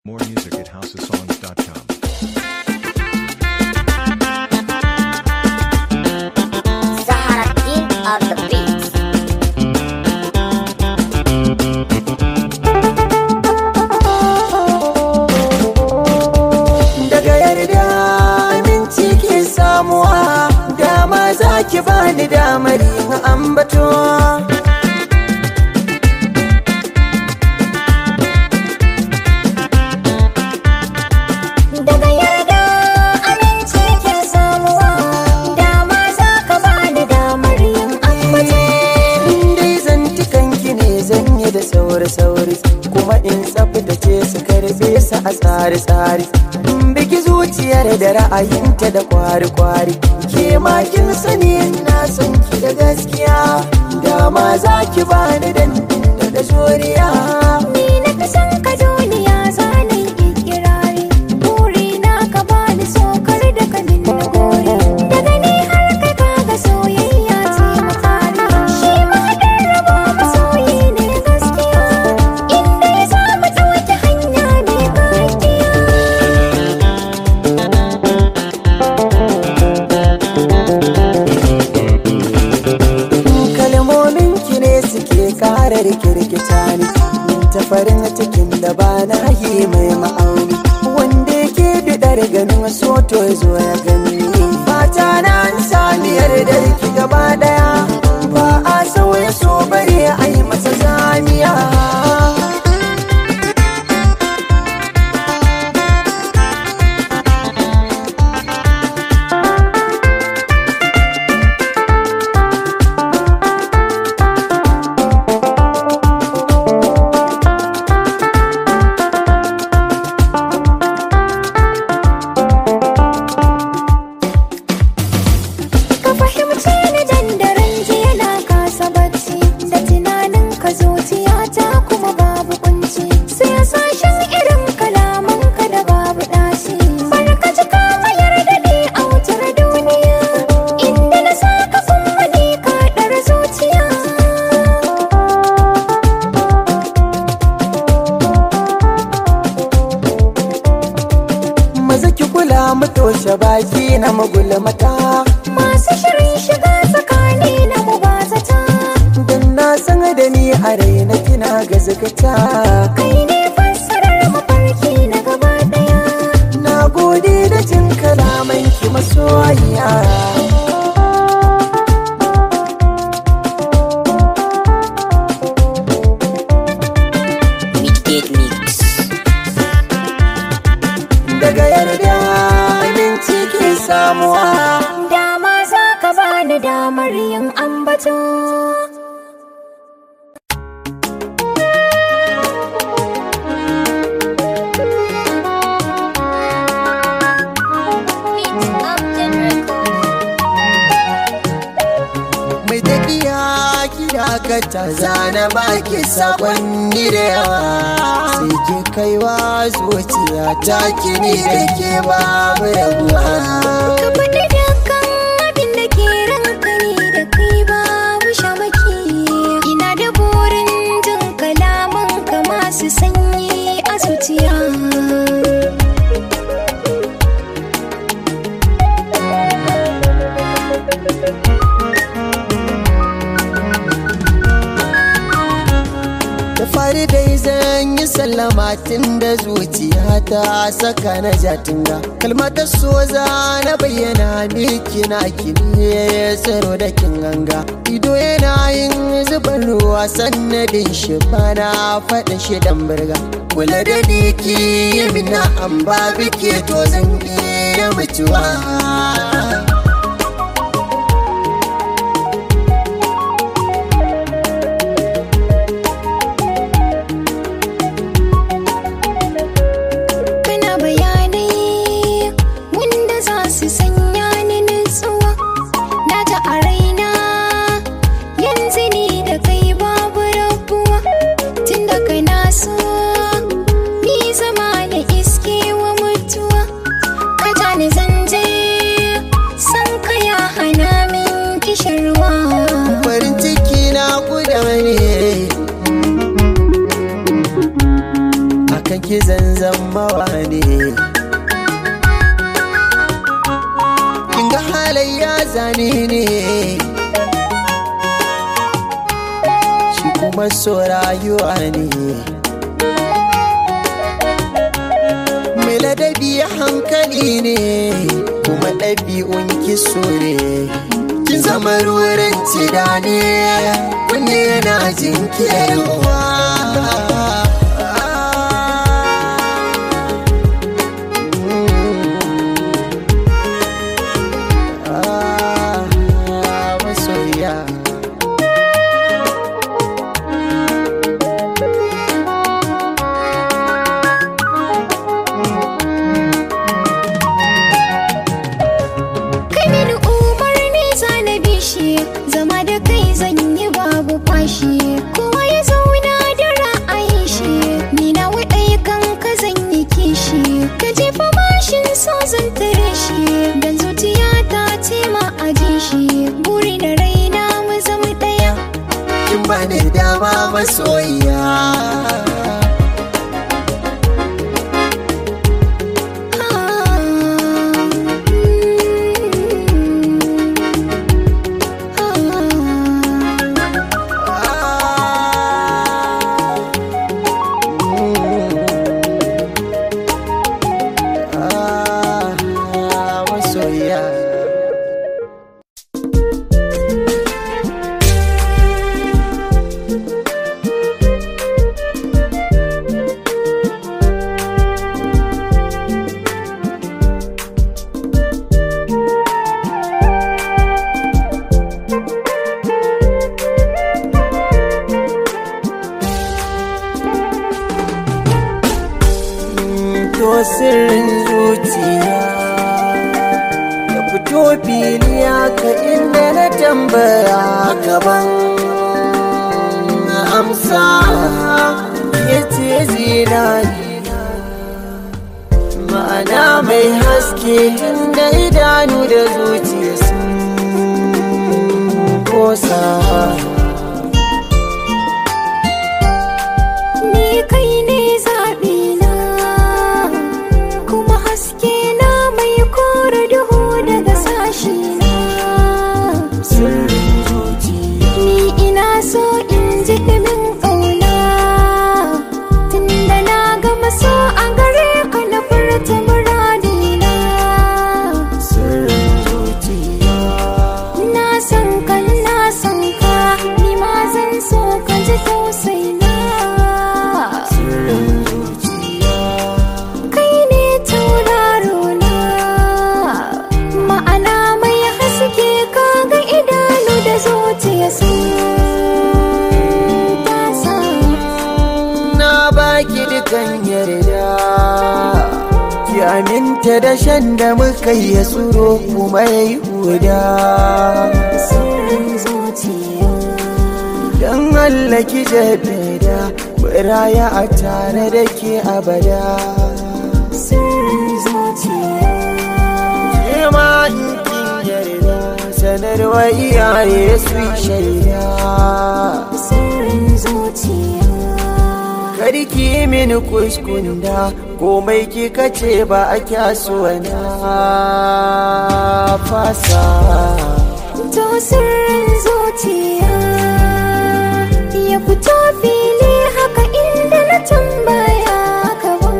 More music at houseofsongs.com. Sahara King of the Beats. daga yarda aminci ke samuwa dama za ki bani damar yin ambato Daga yarda aminci ke samuwa, dama za ka bani damar yin ambato. dai zantukan ki ne zan yi da sauri-sauri kuma in tsaftace su karbe su a tsari-tsari in biki zuciyar da ra'ayinta da kwari-kwari ke ma kin sani na san ki da gaskiya dama za ki bani dandin da zuriya Ni na fi son ka duniya zanen ikirari. Burina ka bani sokar da ka na gori. Daga ni har kai kaga soyayya ce mafari. Shi mahaɗin rabo masoyi ne gaskiya. Inda ya samu ta wata hanya mai gaskiya. kalmomin ki ne suke kara rikirkita ni ta farin cikin da ba na yi mai ma'auni wanda yake bidar ganin soto ya zo ya gani fata na an sami yardar ki gaba daya ba a sauya so bare a yi masa zamiya Ka fahimce ni dandaren jiya na kasa bacci Da tunanin ka zuciya ta kuma babu kunci Sai sashen irin kalaman ka da babu ɗaci Barka ji ka mayar da ni a wutar duniya Inda na saka kuma ni ka ɗar zuciya maza ki kula mu toshe baki na magulmata Masu shirin shiga tsakani na mubazata dan na san da ni a raina kina gazgata Kai ne fassarar mafarki na gaba ɗaya Na gode da jin kalaman ki masoyiya Daga yarda aminci ke samuwa Dama za ka bani damar yin ambato. Mai tafiya kira ka ta zana baki sakonni da yawa Sai ki kaiwa zuciya ta kini da ke babu rabuwa Ka faɗi dukkan abin da ke ranka ni da kai babu shamaki. Ina da burin jin kalaman ka masu sanyi a zuciya. da fari dai zan yi sallama tun da zuciya ta saka na jatinga kalmatar so za na bayyana miki na kini tsaro da kin ganga ido yana yin zuban ruwa sannadin shi bana faɗin shi dan birga kula da ni ki yi mina an ba bike to zan iya mutuwa Kana bayanai wanda za su sanya ni nutsuwa na ta a raina yanzu ni da kai babu rabuwa tun da kana so ni zama na iske wa mutuwa ka ja ni zanje san ka ya hana min kishirwa farin ciki na guda ne akan ki zanzan zama wane kin ga halayya zane ne shi kuma so rayuwa ne mai ladabi hankali ne kuma ɗabi'un kiso ne kin zama ruwan tida ne kunne yana jinkirwa masoya kai mini umarni na bishi zama da kai zan yi babu fashi kowa ya zauna da ra'ayin shi ni na wadai kan ka zan yi kishi ka jefa mashin so zan tare shi dan zuciya ta ce ma aje shi buri da raina mu zama daya kin bani dama masoyiya Ah, masoyiya to sirrin zuciya ya fito fili ka inda na tambaya gaban amsa ya ce zinari ma'ana mai haske inda idanu da zuciya sun kosa Ni kai ne zaɓina kuma haske na mai kore duhu daga sashi na. sirrin zuciya Ni ina so in ji ɗumin ƙauna tunda na gama so a gare ka na furta muradina. sirrin zuciya Na san ka na san ka ni ma zan so ka ji tausaina. sirrin zuciya kai ne tauraro na ma'ana mai haske kaga idanu da zuciya sun tasa na baki dukan yarda ki aminta da shan da muka yi ya tsoro kuma ya yi huda sirrin zuciya don Allah ki jaddada biraya a tare da ke abada sirrin zuciya ke ma in kin yarda sanarwa iyaye su yi shaida sirrin zuciya Karki mini kuskunda komai kika ce ba a kyaso na fasa to sirrin zuciya ya fito fili haka inda na tambaya gaban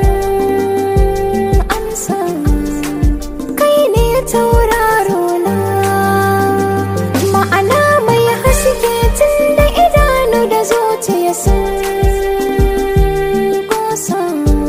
amsa kai ne tauraro na ma'ana mai haske tun da idanu da zuciya sun kosa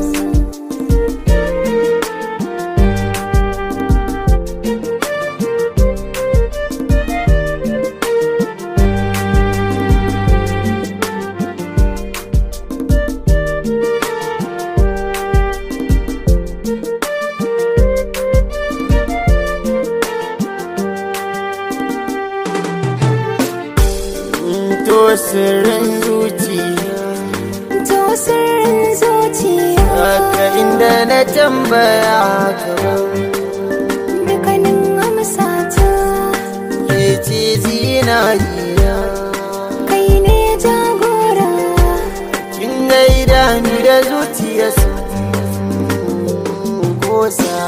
to sirrin zuciya to sirrin zuciya haka inda na tambaya gaban dukkanin amsata ke ce zinariya kai ne jagora kin ga idanu da zuciya sun kosa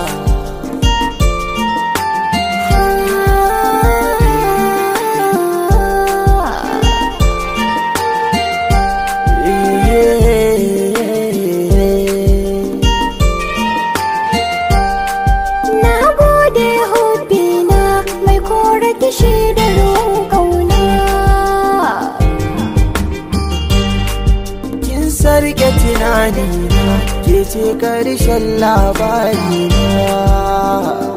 Na gode hobbina mai kora kishi da ruwan kauna. kin sarke tunani na ke ce karshen labari na